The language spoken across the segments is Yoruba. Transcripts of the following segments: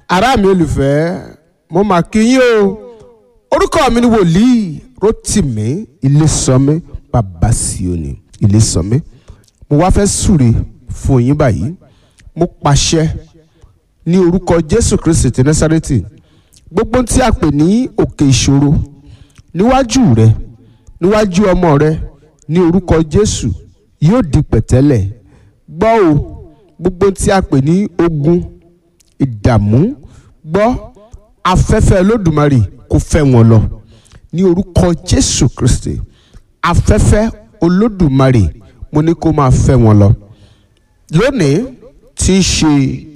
ará mi olùfẹ́ mo mà kí yín o orúkọ mi ni wòlíì Rótìmí Ilésànmí bàbá Síónì Ilésànmí mo wá fẹ́ súre fún yín báyìí mo pàṣẹ ní orúkọ Jésù Kristi ti Násárẹ́tì gbogbo tí a pè ní òkè ìṣòro níwájú rẹ níwájú ọmọ rẹ ní orúkọ Jésù yóò di pẹ̀tẹ́lẹ̀ gbọ́ o gbogbo tí a pè ní ogun ìdààmú gbọ́ afẹ́fẹ́ Olódùmarè kó fẹ́ wọn lọ ní orúkọ Jésù Kristi afẹ́fẹ́ Olódùmarè mo ní kó máa fẹ́ wọn lọ lónìí tí í ṣe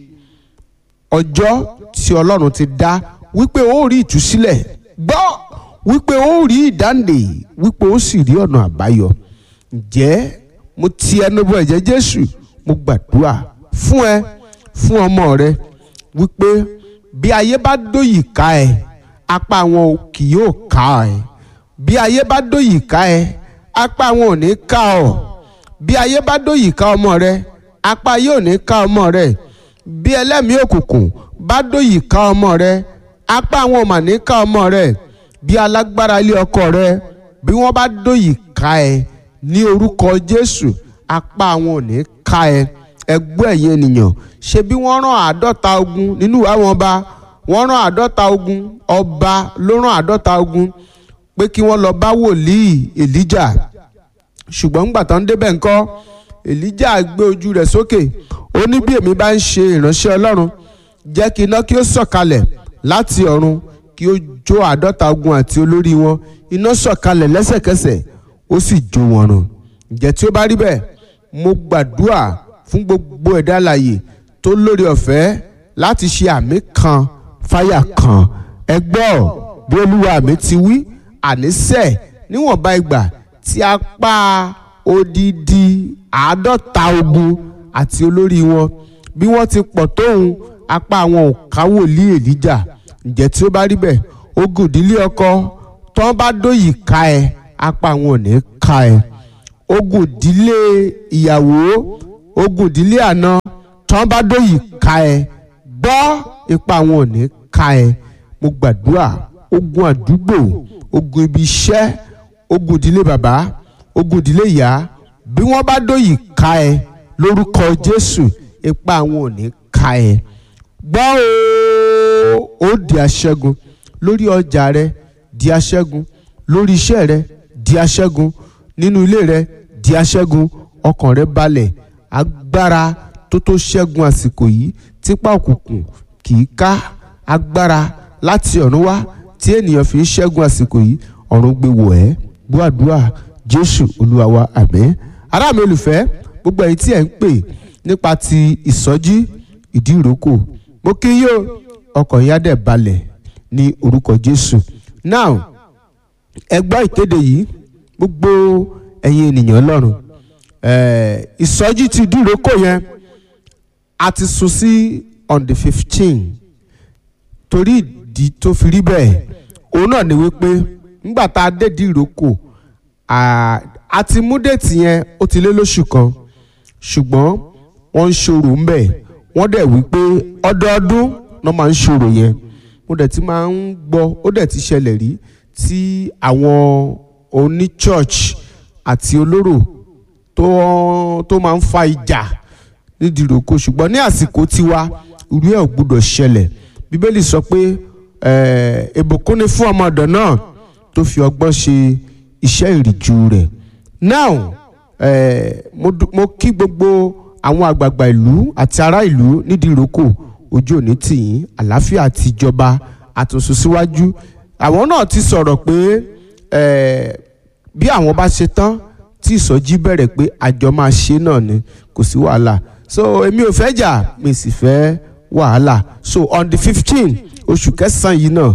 ọjọ́ tí Ọlọ́run ti dá wípé ó rí ìtúsílẹ̀ gbọ́ wípé ó rí ìdáǹdè wípé ó sì rí ọ̀nà àbáyọ ǹjẹ́ mo ti ẹnu bọ ẹ̀jẹ̀ Jésù mo gbàdúrà fún ẹ fún ọmọ rẹ wípé bí ayé bá dóyì ká ẹ apá wọn kì yóò ká ẹ bí ayé bá dóyì ká ẹ apá wọn ò ní ká ọ bí ayé bá dóyì ká ọmọ rẹ apá yóò ní ká ọmọ rẹ bí ẹlẹ́mìí òkùnkùn bá dóyì ká ọmọ rẹ apá wọn ò mà ní ká ọmọ rẹ bí alágbára ilé ọkọ rẹ bí wọ́n bá dóyì ká ẹ ní orúkọ Jésù apá wọn ò ní ká ẹ ẹgbẹ́ ẹ̀yìn ènìyàn ṣe bí wọ́n rán àádọ́ta ogun nínú ìwà wọn bá wọ́n rán àádọ́ta ogun ọba ló rán àádọ́ta ogun pé kí wọ́n lọ bá wòlíì Èlíjà ṣùgbọ́n ńgbà tán débẹ̀ ńkọ́ Èlíjà gbé ojú rẹ̀ sókè ó ní bí èmi bá ń ṣe ìránṣẹ́ Ọlọ́run jẹ́ kí iná kí ó sọ̀kalẹ̀ láti ọ̀run kí ó jó àádọ́ta ogun àti olórí wọn iná sọ̀kalẹ̀ lẹ́sẹ̀kẹsẹ̀ ó sì jó wọn run ǹjẹ́ tí ó bá rí bẹ́ẹ̀ mo gbàdúrà fún gbogbo ẹ̀dá alààyè tó lórí ọ̀fẹ́ láti ṣe àmì kan fáyà kan ẹ gbọ́ bí olúwa mi ti wí àníṣe níwọ̀nba ìgbà tí a pa odidi àádọ́ta ogun àti olórí wọn bí wọ́n ti pọ̀ tóun apá àwọn ò ká wòlíì Èlíjà ǹjẹ́ tí ó bá rí bẹ́ẹ̀ ogun ìdílé ọkọ tó ń bá dóyì ká ẹ apá àwọn ò ní ká ẹ ogun ìdílé ìyàwó ogun ìdílé àná tó ń bá dóyì ká ẹ gbọ́ ipa àwọn ò ní ká ẹ mo gbàdúrà ogun àdúgbò ogun ibi iṣẹ́ ogun ìdílé bàbá ogun ìdílé ìyá bí wọ́n bá dóyì ká ẹ lórúkọ Jésù ipa àwọn ò ní ká ẹ gbọ́ ooo ó di aṣẹ́gun lórí ọjà rẹ di aṣẹ́gun lórí iṣẹ́ rẹ di aṣẹ́gun nínú ilé rẹ di aṣẹ́gun ọkàn rẹ balẹ̀ agbára tó tó ṣẹ́gun àsìkò yìí tipa òkùnkùn kì í ká agbára láti ọ̀run wá tí ènìyàn fi ń ṣẹ́gun àsìkò yìí ọ̀run gbé wọ̀ ẹ́ gbọ́àdúrà Jésù Olúwa wa àmín ará mi olùfẹ́ gbogbo ẹ̀yin tí ẹ̀ ń pè nípa ti ìsọjí ìdí ìrókò mo kí yóò ọkàn yá dẹ̀ balẹ̀ ní orúkọ Jésù now ẹ gbọ́ ìkéde yìí gbogbo ẹ̀yin ènìyàn Ọlọ́run ìsọjí ti ìdí ìrókò yẹn a ti sún sí on the fifteen torí ìdí tó fi rí bẹ́ẹ̀ òun náà ni wípé nígbà tá a dé ìdí ìrókò a ti mú déètì yẹn ó ti lé lóṣù kan ṣùgbọ́n wọ́n ń ṣòro ń bẹ̀ wọ́n dẹ̀ wípé ọdọọdún náà máa ń ṣòro yẹn mo dẹ̀ ti máa ń gbọ́ ó dẹ̀ ti ṣẹlẹ̀ rí tí àwọn oní church àti olóró tó tó máa ń fa ìjà nídìí ìrókò ṣùgbọ́n ní àsìkò tiwa irú ẹ̀ ò gbúdọ̀ ṣẹlẹ̀ bíbélì sọ pé ìbùkún ni fún ọmọ ọ̀dọ̀ náà tó fi ọgbọ́n ṣe iṣẹ́ ìrìjú rẹ̀ now eh, mo, mo kí gbogbo àwọn àgbààgbà ìlú àti ará ìlú nídìí ìrókò ojú òní tìyín àlàáfíà àti ìjọba àtúnṣe síwájú àwọn náà ti sọ̀rọ̀ pé bí àwọn bá ṣe tán tí ìsọjí bẹ̀rẹ̀ pé àjọ máa ṣe náà ni kò sí wàhálà so èmi ò fẹ́ jà mi sì fẹ́ wàhálà so on the fifteen oṣù kẹsàn-án yìí náà